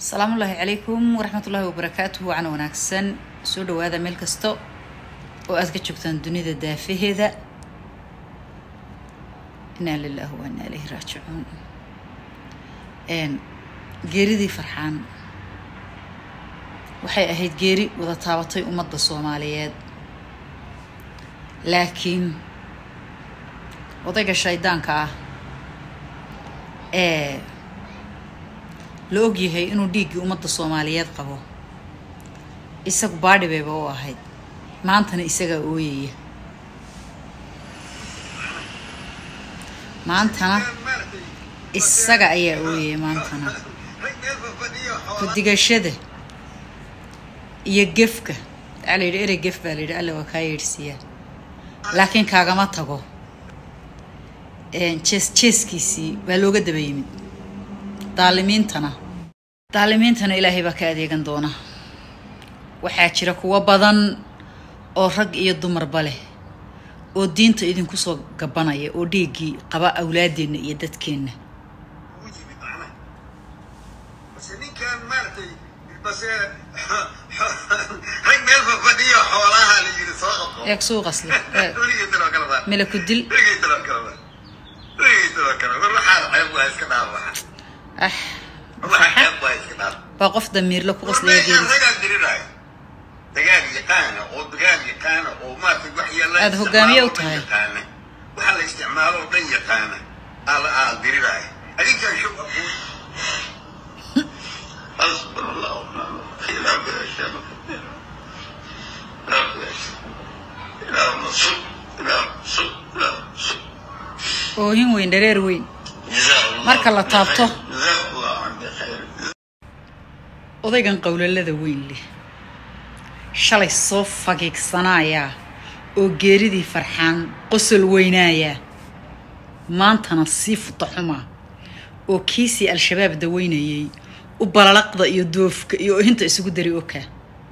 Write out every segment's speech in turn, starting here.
asalaamu ullaahi calaykum waraxmatullaahi wabarakaatuhu wacan wanaagsan soo dhawaada meel kasta oo aad ka joogtaan dunida daafaheeda inaa lilaahi wa inaa ilayhi raajicuun geeridii farxaan waxay ahayd geeri wada taabatay ummadda soomaaliyeed laakiin odayga shaydaanka ah ee la ogyahay inuu dhiiggii ummadda soomaaliyeed qabo isagu baadhi bayba u ahayd maantana isagaa ooyaya maantana isaga ayaa ooyaya maantana kudigashada iyo gefka waxaa la yidhi erey gef baa la yidhi alla waa kaa yeedhsiiyaa laakiin kaagama tago jees jeeskiisii baa looga daba yimid daalimiintana daalimiintana ilaahay baa ka adeegan doona waxaa jira kuwo badan oo rag iyo dumarba leh oo diinta idinku soo gabanaya oo dhiiggii qaba awlaadeenna iyo dadkeenna eeg suuqasle mila ku dil ah waa qof damiirla ku qoslaya aada hogaamiye u tahay waxaa la isticmaalo oo dhan yaqaana aa diriraya adinkan shub حسبنا الله ونعم الوكيل لا بأشياء لا بأشياء لا نصب لا نصب لا نصب oohin weyn dhareer weyn جزاه الله marka la taabto جزاه الله عن بخير odaygan qowlalada weyn leh shalay soo fagiigsanayaa oo geeridii farxaan qosol weynaayaa maantana sii futa xumaa oo kiisii al-shabaab daweynayay u balalaqda iyo doofka iyo ohinta isugu dari okaa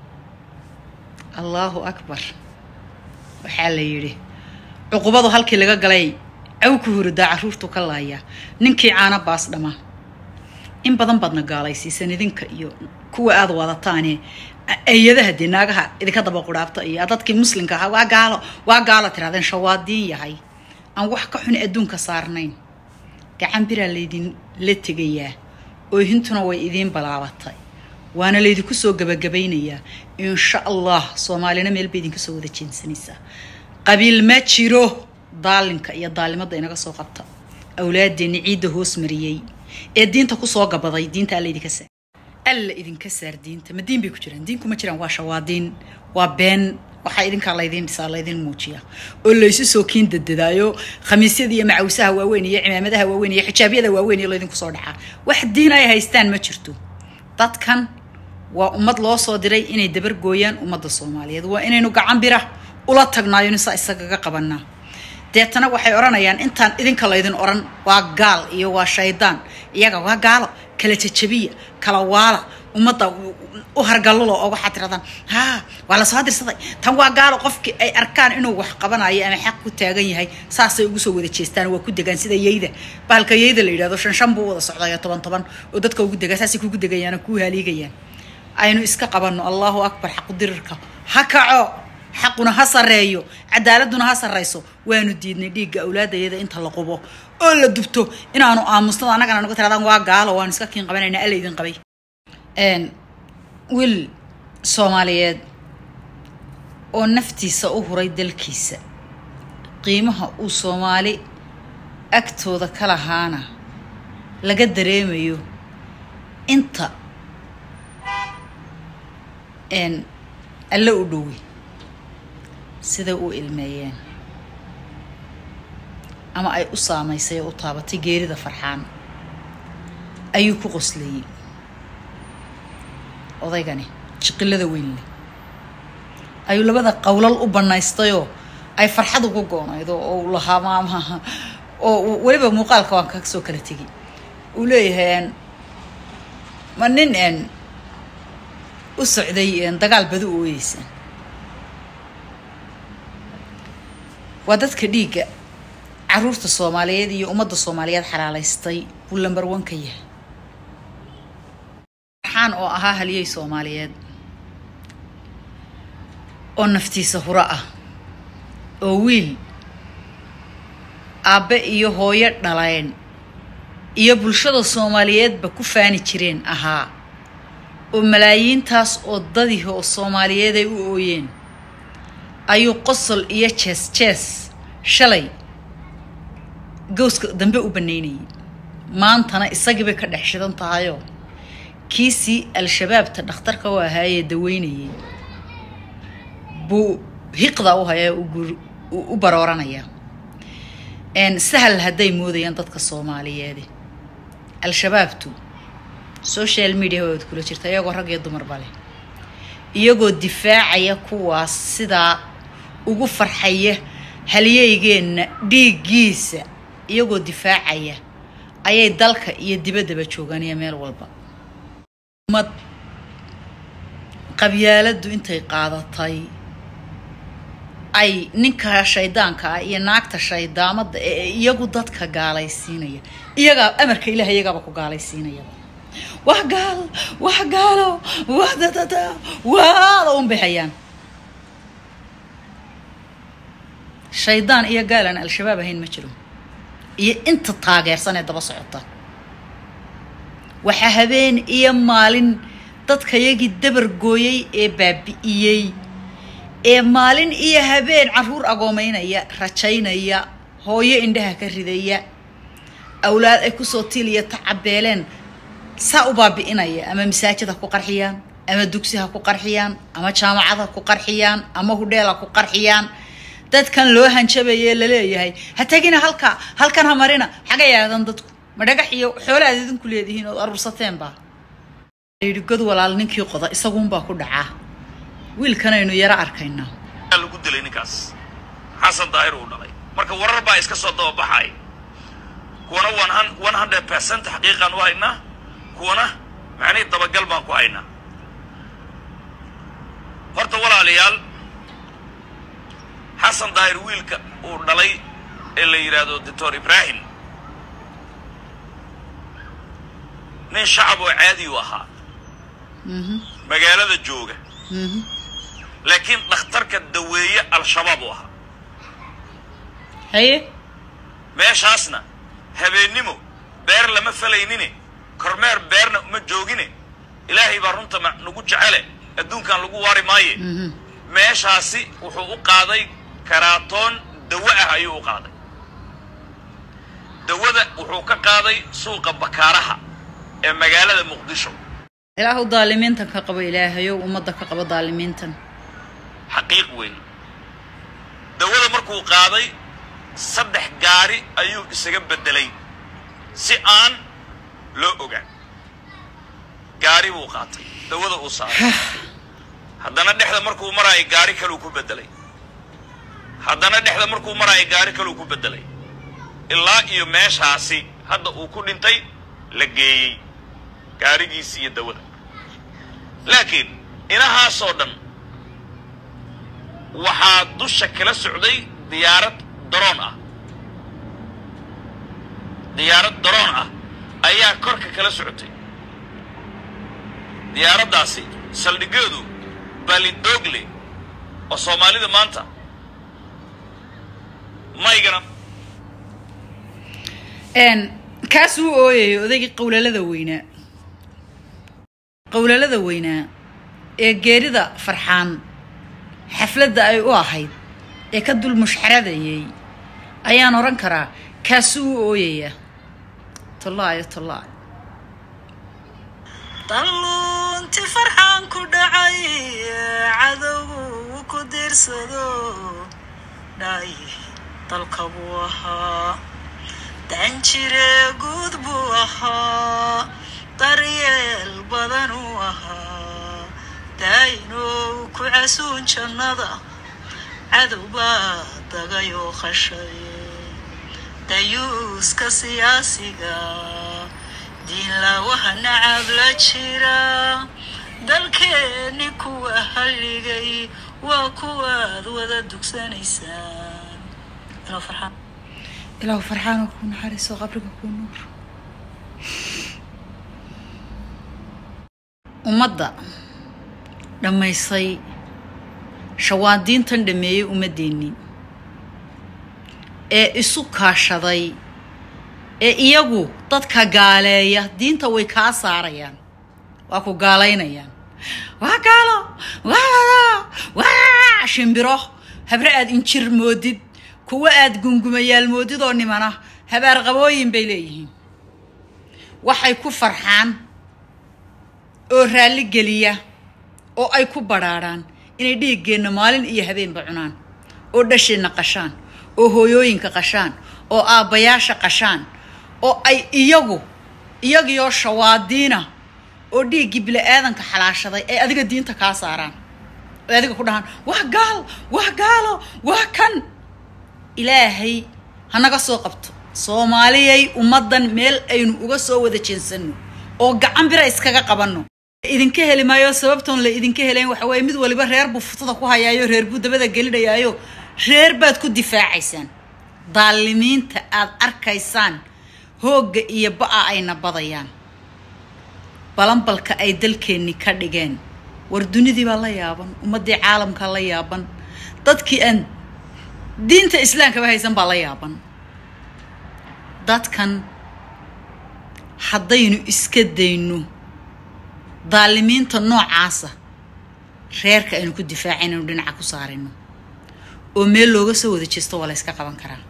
allaahu akbar waxaa la yidhi cuqubadu halkii laga galay caw ku huridaa carruurtu ka laayaa ninkii caana baas dhama in badan baadna gaalaysiisan idinka iyo kuwa aada wadataane ayadaha dee naagaha idinka daba qudhaabta iyo dadkii muslimka ahaa waa gaalo waa gaalo tirahdeen shawaadiin yahay aan wax ka xun adduunka saarnayn gacan biraa laydin la tegayaa oohintuna way idiin balaabatay waana laydinku soo gabagabaynayaa insha allah soomaalina meel bay idinka soo wada jeensanaysaa qabiil ma jiro daalinka iyo daalimadda inaga soo qabta awlaadeenni ciidda hoos mariyey ee diinta kusoo gabaday diinta alla idinka saar alla idinka saar diinta ma diin bay ku jiraan diinku ma jiraan waa shawaadiin waa been waxaa idinkaa laydiin dhisaa laydin muujiya oo laysu soo kiin dadadaayo khamiisyada iyo macawsaha waaweyn iyo cimaamadaha waaweyn iyo xijaabyada waaweyn iyo laydinku soo dhacaa wax diin ay haystaan ma jirto dadkan waa ummad loo soo diray inay dabargooyaan ummadda soomaaliyeed waa inaynu gacan bira ula tagnaayo nisaa isagaga qabanaa deetana waxay odhanayaan intaan idinka laydin odhan waa gaal iyo waa shaydaan iyaga waa gaalo kala jajabiya kala waala ummadda u hargallulo oo waxaad tirahdaan haa waa la soo dirsaday tan waa gaalo qofkii ay arkaan inuu wax qabanayo ama xaq ku taagan yahay saasay ugu soo wada jeestaan waa ku degaan sida yeyda bahalka yeyda la yidhahdo shan shan buu wada socdayo toban toban oo dadka ugu degaa saasay kugu degayaan oo kuu haaliigayaan aynu iska qabanno allahu akbar xaqu dirirka ha kaco xaquna ha sarreeyo cadaaladuna ha sarrayso waanu diidnay dhiigga awlaadayada inta la qubo oo la dubto inaanu aamusnado annagana nagu tiradaan waa gaalo waanu iska kiin qabanaynaa alla idin qabay wiil soomaaliyeed oo naftiisa u huray dalkiisa qiimaha uu soomaali agtooda ka lahaana laga dareemayo inta alle u dhowi siday u ilmeeyeen ama ay u saamaysay oo u taabatay geerida farxaan ayuu ku qoslayey odaygani jiqilada weyn leh ayuu labada qowlal u bannaystayoo ay farxad ugu goonaydo oo u lahaa maamaha oo weliba muuqaalka waan ka soo kala tegay uu leeyahay ma nin n u socday dagaal badi u ooyeysa waa dadka dhiigga caruurta soomaaliyeed iyo ummadda soomaaliyeed xalaalaystay buu lambar one ka yahay farxaan oo ahaa haliyey soomaaliyeed oo naftiisa huro ah oo wiil aabbe iyo hooyo dhaleen iyo bulshada soomaaliyeedba ku faani jireen ahaa oo malaayiintaas oo dadih oo soomaaliyeed ay u ooyeen ayuu qosol iyo jees jees shalay gowska dambe u bannaynayay maantana isagii bay ka dhex shidan tahayoo kiisii al-shabaabta dhakhtarka u ahaayee daweynayay buu hiqda u hayaa u barooranaya sahal hadday moodayaan dadka soomaaliyeedi al-shabaabtu social media waad kula jirta iyagoo rag iyo dumarba leh iyagoo difaacaya kuwaas sidaa ugu farxaya halyeygeenna dhiiggiisa iyagoo difaacaya ayay dalka iyo dibaddaba joogaan iyo meel walba ummad qabyaaladdu intay qaadatay ay ninka shaydaanka ah iyo naagta shaydaamadda ee iyagu dadka gaalaysiinaya iyagaa amarka ilaah iyagaaba ku gaalaysiinayaba wax gaal wax gaalo wax dadada waada un bay hayaan shaydaan iyo gaal aan al-shabaab ahayn ma jiro iyo inta taageersan ee daba socota waxaa habeen iyo maalin dadkayagii dabar gooyey ee baabi'iyey ee maalin iyo habeen caruur agoomeynaya rajaynaya hooyo indhaha ka ridaya awlaad ay kusoo tiiliya tacabeeleen saa u baabi'inaya ama masaajid ha ku qarxiyaan ama dugsi ha ku qarxiyaan ama jaamacad ha ku qarxiyaan ama hudheel ha ku qarxiyaan dadkan loo hanjabaye laleeyahay ha tegina halka halkan ha marina xaga yaadan dadku ma dhagax iyo xoolo aad idinku leedihiin ood aruursateenba yidhi god walaal ninkii qoda isaguunbaa ku dhacaa wiilkanaynu yaro arkaynaa lagu dilay ninkaas xasan daahir uu dhalay marka warar baa iska soo dababaxay kuwana one hundred percent xaqiiqaan u haynaa kuwana macnihii dabagal baan ku haynaa horta walaalayaal xasan daahir wiilka uu dhalay ee la yidhaahdo doctor ibrahim nin shacab oo caadi u ahaa magaalada jooga laakiin dhakhtarka daweeye al-shabaab u ahaa haye meeshaasna habeennimo beer lama falaynine kormeer beerna uma joogine ilaahay baa runta ma nagu jecele adduunkan lagu waari maaye meeshaasi wuxuu u qaaday karaatoon dawo ah ayuu u qaaday dawada wuxuu ka qaaday suuqa bakaaraha ee magaalada muqdisho ilaahu daalimiintan ka qabo ilaahayow ummadda ka qabo daalimiintan xaqiiq weyn dawada markuu qaaday saddex gaari ayuu isaga beddelay si aan loo ogaan gaari buu qaatay dawada uu saaray haddana dhexda markuu maraayo gaari kaluu ku beddelay haddana dhexda markuu maraayo gaari kaluu ku beddelay ilaa iyo meeshaasi hadda uu ku dhintay la geeyey gaarigiisi iyo dawada laakiin inahaasoo dhan waxaa dusha kala socday diyaarad daroon ah diyaarad daroon ah ayaa korka kala socotay diyaaraddaasi saldhigeedu balidogle oo soomaalida maanta maygana kaas uu ooyayo odaygii qowlalada weynaa qowlalada weynaa ee geerida farxaan xafladda ay u ahayd ee ka dul mushxaradayay ayaan odhan karaa kaasu u ooyaya tollaayo tollaa dalluunti farxaan ku dhacay cadowgu ku diirsado dhaay dalka buu ahaa danjire guud buu ahaa daryeel badan uu ahaa daayinow ku casuun jannada cadow baa dagayoo qashay dayuuska siyaasiga diinlaawaha nacab la jira dalkeenni kuwa halligay waa kuwaad wada dugsanaysaan ilaahu farxaanoo kuu naxariiso qabriga kuu nuur ummadda dhammaysay shawaadiintan dhammeeyey ummaddeennii ee isu kaashaday ee iyagu dadka gaaleeya diinta way kaa saarayaan waa ku gaalaynayaan waa gaalo waa shimbiro habre aad injir moodid kuwa aad gungumayaal moodid oo nimana habaar qabooyin bay leeyihiin waxay ku farxaan oo raalli geliya oo ay ku badhaadhaan inay dhiiggeenna maalin iyo habeenba cunaan oo dhasheenna qashaan oo hooyooyinka qashaan oo aabbayaasha qashaan oo ay iyagu iyagiioo shawaadiina oo dhiiggii bili-aadanka xalaashaday ay adiga diinta kaa saaraan ay adiga ku dhahaan waa gaal waa gaalo waa kan ilaahay hanaga soo qabto soomaaliyay ummaddan meel aynu uga soo wada jeensanno oo gacan bira iskaga qabanno idinka heli maayo sababtoon la idinka helayn waxa weeye mid waliba reer buu futada ku hayaayo reer buu dabada gelinayaayo reer baad ku difaacaysaan daalimiinta aad arkaysaan hoogga iyo ba-a ayna badayaan balanbalka ay dalkeenni ka dhigeen war dunidii baa la yaaban ummaddii caalamkaa la yaaban dadkii aan diinta islaamkaba haysan baa la yaaban dadkan haddaynu iska dayno daalimiinta noocaasa reerka aynu ku difaacay inaynu dhinaca ku saarayno oo meel looga soo wada jeesto waa la yska qaban karaa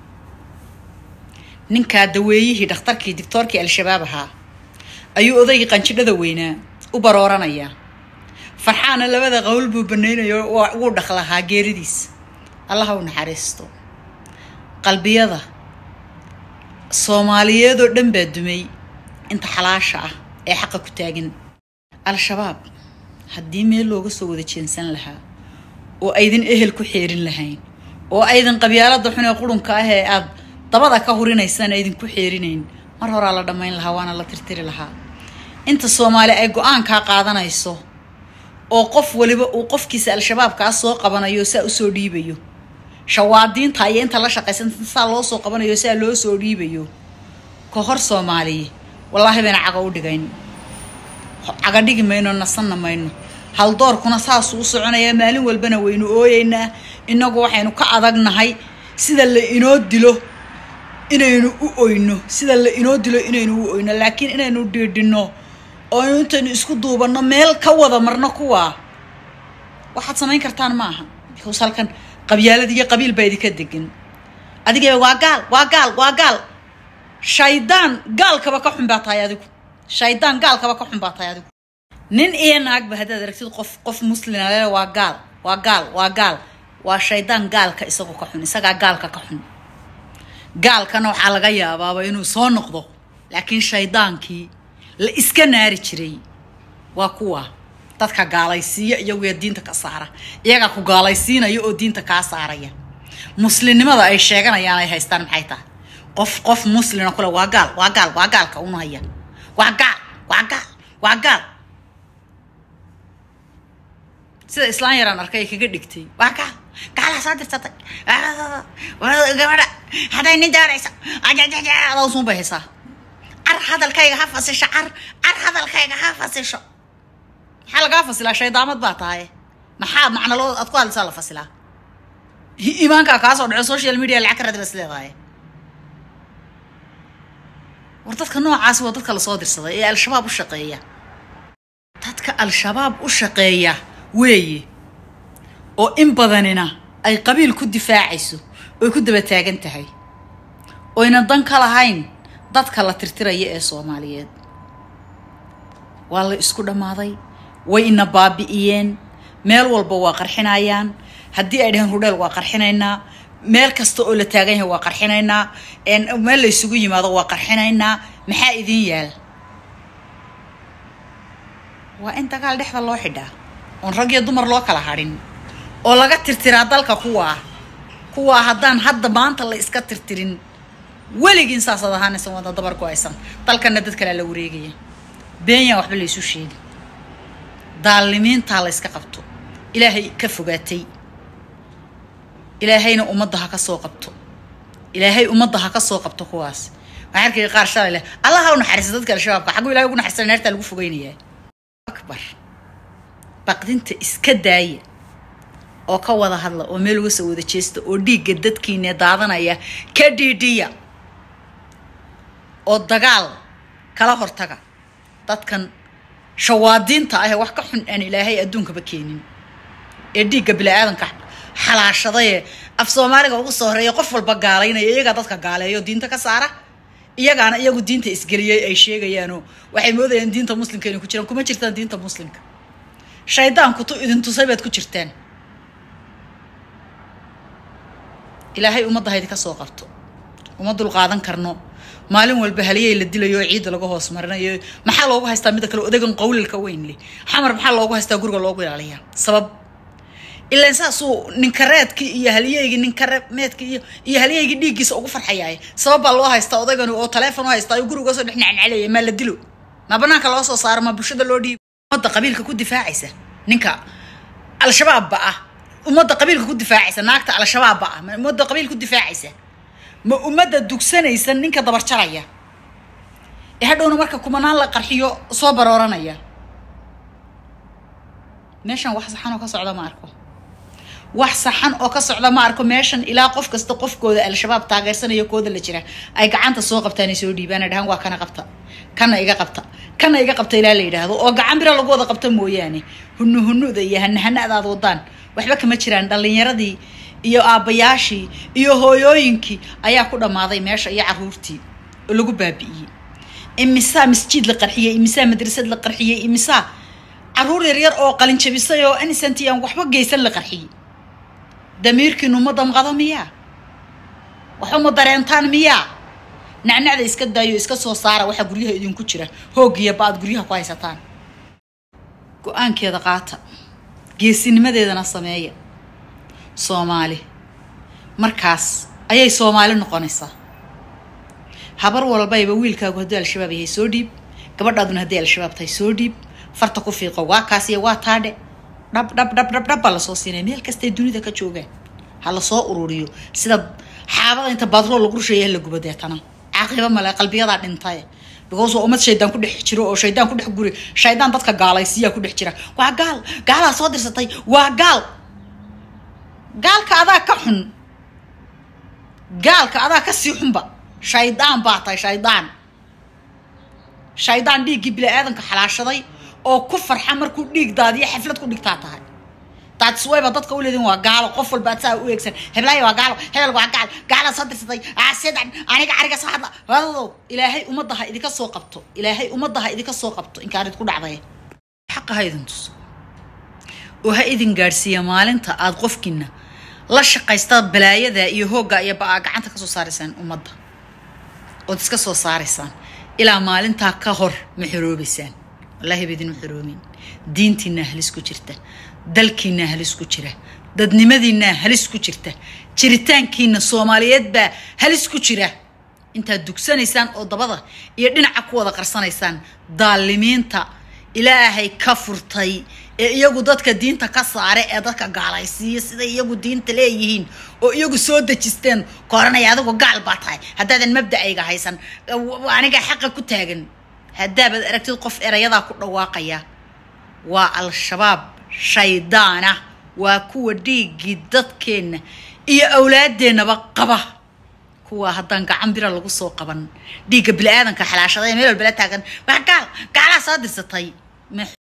ninkaa daweeyihii dhakhtarkii dictoorkii al-shabaab ahaa ayuu odaygii qanjidhada weynaa u barooranayaa farxaana labada qowl buu banaynayo wuu dhaqlahaa geeridiis allaha u naxariisto qalbiyada soomaaliyeedoo dhan baa dumay inta xalaasha ah ee xaqa ku taagan al-shabaab haddii meel looga soo wada jeensan lahaa oo aydin ehel ku xeerin lahayn oo aydin qabyaalada xun ee qurunka ah ee aada dabada ka hurinaysaan aydinku xeerinayn mar horaa la dhammayn lahaa waana la tirtiri lahaa inta soomaali ay go-aankaa qaadanayso oo qof waliba uu qofkiisa al-shabaabkaa soo qabanayo saa usoo dhiibayo shawaadiinta iyo inta la shaqaysan saa loo soo qabanayo saa loo soo dhiibayo ka hor soomaaliya wallaahi bayna caga u dhigayn caga dhigi mayno nasanna mayno haldoorkuna saasuu u soconayaa maalin walbana waynu ooyeynaa innagu waxaynu ka adagnahay sida la inoo dilo inaynu u oyno sida la inoo dilo inaynu u oyno laakiin inaynu dhiidhinno oo intaynu isku duubanno meel ka wada marno kuwaa waxaad samayn kartaan ma aha because halkan qabyaalad iyo qabiil baa idinka degan adigaba waa gaal waa gaal waa gaal shaydaan gaalkaba ka xun baa tahay adigu shaydaan gaalkaba ka xun baa tahay adigu nin iyo naagba haddaad aragtid qof qof muslina le waa gaal waa gaal waa gaal waa shaydaan gaalka isagu ka xun isagaa gaalka ka xun gaalkana waxaa laga yaabaaba inuu soo noqdo laakiin shaydaankii la iska naari jiray waa kuwa dadka gaalaysiiya iyaguya diinta ka saara iyagaa ku gaalaysiinaya oo diinta kaa saaraya muslimnimada ay sheeganayaan ay haystaan maxay tahay qof qof muslina kule waa gaal waa gaal waa gaalka unahaya waa gaal waa gaal waa gaal sida islaan yaraan arkay ay kaga dhigtay waa gaal gaalaa soo dirsatay gabadha hadday nin daaraysa adausun bay haysaa car hadalkayga ha fasisho car car hadalkayga ha fasisho maxaa lagaa fasilaa shaydaamad baa tahay maxaa macnaloo aad ku hadlaysaa la fasilaa iimaankaa kaa soo dhaco social media lacag ka raadi bas leedahay war dadka noocaasi waa dadka lasoo dirsaday ee al-shabaab u shaqeeya dadka al-shabaab u shaqeeya weeye oo in badanina ay qabiil ku difaacayso oy ku daba taagan tahay oyna dan ka lahayn dadka la tirtiraya ee soomaaliyeed waa la isku dhammaaday way ina baabi'iyeen meel walba waa qarxinayaan haddii ay dhaheen hudheel waa qarxinaynaa meel kasta oo la taagan yahay waa qarxinaynaa meel la isugu yimaado waa qarxinaynaa maxaa idin yaal waa in dagaal dhexda loo xidhaa oon rag iyo dumar loo kala hadhin oo laga tirtiraa dalka kuwaa kuwaa haddaan hadda maanta la iska tirtirin weligiin saasaad ahaanaysan wada dabar ku haysan dalkana dad kalea la wareegaya beenya waxba la isu sheegin daalimiintaa la yska qabto ilaahay ka fogaatay ilaahayna ummadda ha ka soo qabto ilaahay ummadda ha ka soo qabto kuwaas waxaan arkaya qaar shalay leh allah ha u naxariista dadka al-shabaabka xagguu ilahay ugu naxariista neertaa lagu fogeynayaa akbar baqdinta iska daaya oo ka wada hadla oo meel uga soo wada jeesta oo dhiigga dadkiina daadanaya ka dhiidhiya oo dagaal kala hortaga dadkan shawaadiinta ah ee wax ka xun aan ilaahay adduunkaba keenin ee dhiigga bili-aadanka xalaashadayee af soomaaliga ugu soo horeeya qof walba gaalaynaya iyagaa dadka gaaleeyo diinta ka saara iyagaana iyagu diinta isgeliyey ay sheegayaanoo waxay moodayaan diinta muslimka inay ku jiraan kuma jirtaan diinta muslimka shaydaanku tu idin tusay baad ku jirtaan ilaahay ummadda ha idinka soo qabto uma dulqaadan karno maalin walba haliyay la dilayo oo ciidda laga hoos marinayo maxaa loogu haystaa midda kale odagan qawlilka weyn leh xamar maxaa loogu haystaa guriga loogu ilaaliyaa sabab ilaan saasuu ninkareedkii iyo haliyeygii ninkaremeedkii iyo iyo haliyeygii dhiiggiisa ugu farxayaay sabab baa loo haystaa odagan oo teleefon u haystaa ayuu guriga soo dhex nacnacleeya maa la dilo ma banaanka loo soo saaro ma bulshada loo dhiibo ummadda qabiilka ku difaacaysa ninka al-shabaabba ah ummadda qabiilka ku difaacaysa naagta al-shabaabba ah ma ummadda qabiil ku difaacaysa ma ummadda dugsanaysa ninka dabarjaraya ee hadhowna marka kumanaan la qarxiyo soo barooranaya meeshan wax saxan oo ka socda ma arko wax saxan oo ka socda ma arko meeshan ilaa qof kasta qofkooda al-shabaab taageersanaya kooda la jira ay gacanta soo qabtaan ay soo dhiibaan ay dhahaan waa kana qabta kana iga qabta kana iga qabta ilaa la yidhaahdo oo gacan bira lagu wada qabta mooyaane hunu hunuda iyo hanahana adaad wadaan waxba kama jiraan dhallinyaradii iyo aabbayaashii iyo hooyooyinkii ayaa ku dhammaaday meesha iyo caruurtii oo lagu baabi'iyey imisaa masjiid la qarxiyey imisaa madrasad la qarxiyey imisaa caruur yaryar oo qalin jabisay oo innocent aan waxba geysan la qarxiyey damiirkiinu ma damqado miyaa waxuma dareentaan miyaa nacnacda iska daayo iska soo saara waxaa guryaha idinku jira hoogiya ba-ad guryaha ku haysataan go-aankeeda qaata geesinimadeedana sameeya soomaali markaas ayay soomaali noqonaysaa habar walbayba wiilkaagu haddii al-shabaab yahay soo dhiib gabadhaaduna haddii al-shabaab tahay soo dhiib farta ku fiiqo waa kaas iyo waa taadhe dhab dhab dhab dhab dhab baa lasoo siinaya meel kastay dunida ka joogaan ha lasoo ururiyo sida xaabada inta baadrool lagu rusheeya ha la gubo deetana caaqiba male qalbiyadaa dhintay because waa ummad shaydaan ku dhex jiro oo shaydaan ku dhex guri shaydaan dadka gaalaysiyaa ku dhex jira waa gaal gaalaa soo dirsatay waa gaal gaalka adaa ka xun gaalka adaa ka sii xunba shaydaan baa tahay shaydaan shaydaan dhiiggii bili-aadanka xalaashaday oo ku farxa markuu dhiig daadiyo xaflad ku dhigtaa tahay daadswayba dadka u leedin waa gaalo qof walba ad saa u eegsan heblaayo waa gaalo hebel waa gaal gaalaa soo dirsatay sidan aniga ariga soo hadla wadadow ilaahay ummadda ha idinka soo qabto ilaahay ummadda ha idinka soo qabto inkaarid ku dhacday xaqa ha idin tuso oo ha idin gaadhsiiya maalinta aad qofkiina la shaqaysta balaayada iyo hoogga iyo ba-aa gacanta ka soo saaraysaan ummadda ood iska soo saaraysaan ilaa maalintaa ka hor ma xoroobaysaan wallaahi ba idinma xoroomin diintiinaa halis ku jirta dalkiinaa halis ku jira dadnimadiinaa halis ku jirta jiritaankiina soomaaliyeed baa halis ku jira intaad dugsanaysaan oo dabada iyo dhinaca ku wada qarsanaysaan daalimiinta ilaahay ka furtay ee iyagu dadka diinta ka saare ee dadka gaalaysiiya siday iyagu diinta leeyihiin oo iyagu soo dejisteen kooranaya adigu gaal baa tahay haddaadan mabda'ayga haysan aniga xaqa ku taagan haddaabaad aragtid qof erayadaa ku dhawaaqaya waa al-shabaab shaydaana waa kuwa dhiiggii dadkeenna iyo awlaadeennaba qaba kuwa haddaan gacan bira lagu soo qaban dhiigga bili-aadanka xalaashada ee meel walbala taagan waa gaal gaalaa soo dirsatay